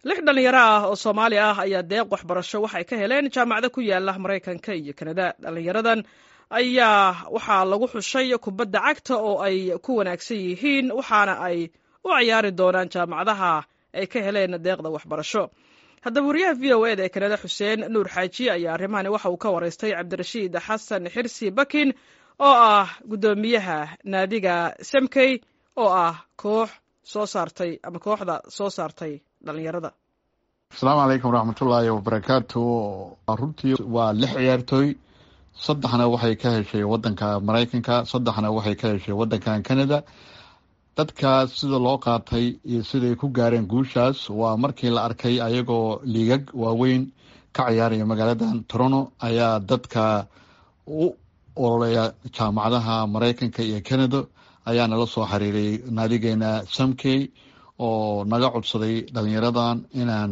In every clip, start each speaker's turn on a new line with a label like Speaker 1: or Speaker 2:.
Speaker 1: lix dhallinyaro ah oo soomaali ah ayaa deeq waxbarasho waxay ka heleen jaamacado ku yaala maraykanka iyo kanada dhallinyaradan ayaa waxaa lagu xushay kubadda cagta oo ay ku wanaagsan yihiin waxaana ay u ciyaari doonaan jaamacadaha ay ka heleen deeqda waxbarasho haddaba wariyaha v o eda ee kanada xuseen nuur xaaji ayaa arrimahani waxa uu ka waraystay cabdirashiid xasan xirsi bakin oo ah guddoomiyaha naadiga semkey oo ah koox soo saartay ama kooxda soo saartay dhalinyarada
Speaker 2: asalaamu calaykum waraxmatullaahi wabarakaatu runtii waa lix ciyaartooy saddexna waxay ka heshay wadanka maraykanka saddexna waxay ka heshay wadankan canada dadkaas sida loo qaatay iyo siday ku gaareen guushaas waa markii la arkay ayagoo liigag waaweyn ka ciyaaraya magaaladan toronto ayaa dadka u ololeya jaamacadaha maraykanka iyo canada ayaa nala soo xiriiray naadigeena samkey oo naga codsaday dhalinyaradan inaan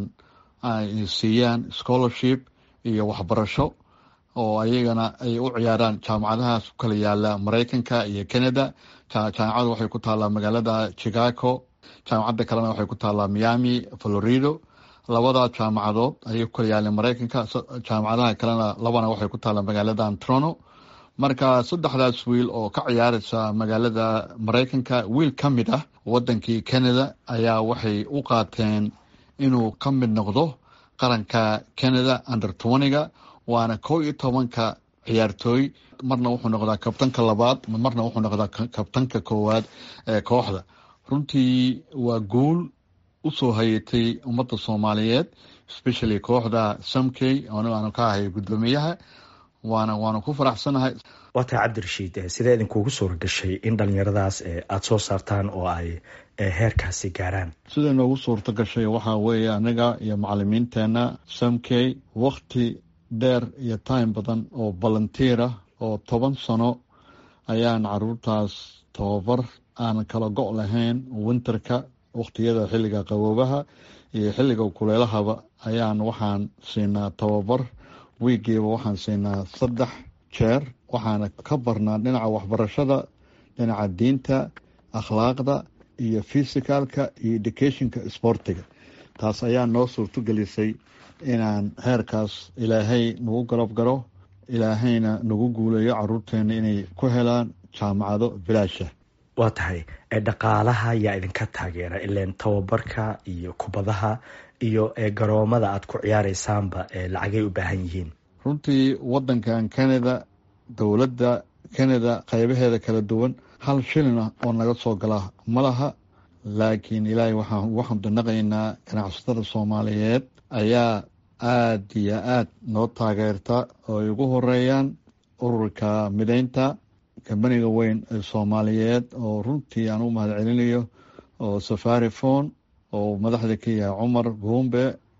Speaker 2: siiyaan scholarship iyo waxbarasho oo ayagana ay u ciyaaraan jaamacadahaas ku kala yaala maraykanka iyo canada jaamacada waxay ku taallaa magaalada chicago jaamacadda kalena waxay ku taallaa miami florido labada jaamacadood ayay ku kala yaaleen maraykanka jaamacadaha kalena labana waxay ku taallaa magaaladan toronto marka saddexdaas wiil oo ka ciyaaraysa magaalada maraykanka wiil ka mid ah wadankii canada ayaa waxay u qaateen inuu ka mid noqdo qaranka canada under twentyga waana kow iyo tobanka ciyaartooy marna wuxuu noqdaa kabtanka labaad marna wuxuu noqdaa kabtanka koowaad ee kooxda runtii waa guul usoo hayatay ummadda soomaaliyeed especially kooxda samkey aanu ka ahay guddoomiyaha waana waana ku faraxsanahay
Speaker 3: waa tahay cabdirashiid sidee idinkuugu suura gashay in dhalinyaradaas aada soo saartaan oo ay heerkaasi gaaraan
Speaker 2: sida noogu suurta gashay waxaa weeye anaga iyo macalimiinteena samkey wakti dheer iyo time badan oo volunteer ah oo toban sano ayaan caruurtaas tababar aan kala go' lahayn winterka wakhtiyada xilliga qaboobaha iyo xilliga kuleelahaba ayaan waxaan siinaa tababar wiigiiba waxaan siinaa saddex jeer waxaana ka barnaa dhinaca waxbarashada dhinaca diinta akhlaaqda iyo fisicalka iyo educationka sportiga taas ayaa noo suurtogelisay inaan heerkaas ilaahay nagu garab garo ilaahayna nagu guuleeyo caruurteena inay ku helaan jaamacado bilaasha
Speaker 3: waa tahay dhaqaalaha yaa idinka taageera ileen tababarka iyo kubadaha iyo garoomada aada ku ciyaareysaanba lacagay u baahan yihiin
Speaker 2: runtii wadankan canada dowladda canada qeybaheeda kala duwan hal shilin ah oo naga soo gala ma laha laakiin ilaahay waxaan ugu xamdinaqaynaa ganacsatada soomaaliyeed ayaa aada iyo aada noo taageerta oo ay ugu horeeyaan ururka mideynta kambaniga weyn ee soomaaliyeed oo runtii aan u mahad celinayo oo safari phone oo madaxda ka yahay cumar buumbe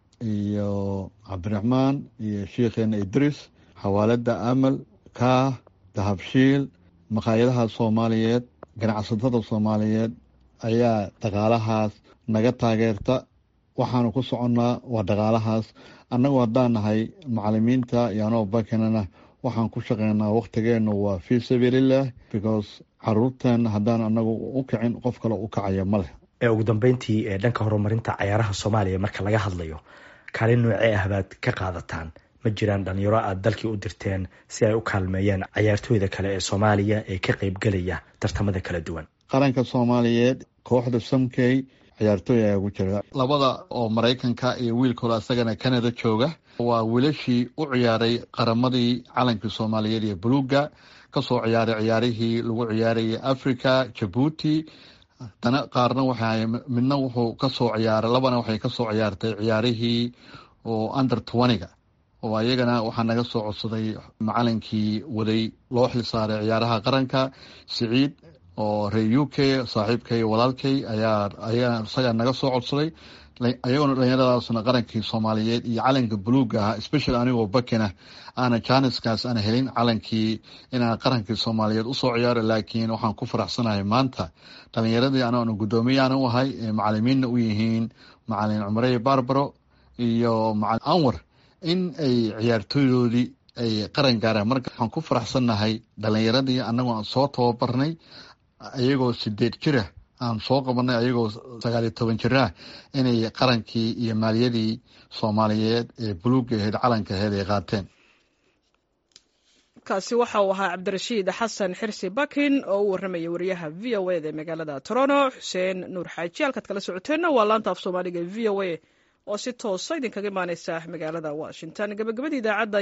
Speaker 2: iyo cabdiraxmaan iyo sheikheena idris xawaalada amal kaah dahabshiil maqaayadaha soomaaliyeed ganacsatada soomaaliyeed ayaa dhaqaalahaas naga taageerta waxaanu ku soconnaa waa dhaqaalahaas annagu haddaan nahay macalimiinta iyo anoo bakinana waxaan ku shaqeynaa wakhtigeenu waa fii sabiililah because caruurteena haddaan anagu u kicin qof kale u kacaya ma leh
Speaker 3: ugu dambeyntii dhanka horumarinta cayaaraha soomaaliya marka laga hadlayo kaalin noocee ah baad ka qaadataan ma jiraan dhalinyaro aada dalkii u dirteen si ay u kaalmeeyaan cayaartooyda kale ee soomaaliya ee ka qeybgelaya tartamada kala duwan
Speaker 2: qaranka soomaaliyeed kooxda samkey ciyaartooy ayaa ugu jira labada oo maraykanka iyo wiilkooda isagana canada jooga waa wiilashii u ciyaaray qaramadii calankii soomaaliyeed iyo buluuga kasoo ciyaaray ciyaarihii lagu ciyaarayay africa jabuuti dana qaarna waxay midna wuxuu kasoo ciyaaray labana waxay kasoo ciyaartay ciyaarihii oo under twentyga oo ayagana waxaa naga soo codsaday macalinkii waday loo xilsaaray ciyaaraha qaranka siciid oo reer u k saaxiibkay walaalkay ayaa ayaa isagaa naga soo codsaday ayagoona dhalinyaradaasna qarankii soomaaliyeed iyo calanka buluuga ahaa special anigoo bakina aana janiskaas aan helin calankii inaan qarankii soomaaliyeed usoo ciyaaro laakiin waxaan ku faraxsanahay maanta dhalinyaradii anaanu guddoomiyaana u ahay macalimiinna u yihiin macalin cumarey barbaro iyo macalin anwar in ay ciyaartooydoodii ay qaran gaaraan marka waxaan ku faraxsannahay dhalinyaradii anagoo aan soo tababarnay iyagoo sideed jira aan soo qabanay ayagoo sagaaliyo toban jir ah inay qarankii iyo maaliyadii soomaaliyeed ee buluuga ahayd calanka ahayd ay qaateen
Speaker 1: kaasi waxa uu ahaa cabdirashiid xasan xirsi bakin oo u warramaya wariyaha v o eda ee magaalada toronto xuseen nuur xaaji halkaad kala socoteenna waa laanta af soomaaliga e v o a oo si toosa idinkaga imaaneysa magaalada washington gabagabadii idaacadda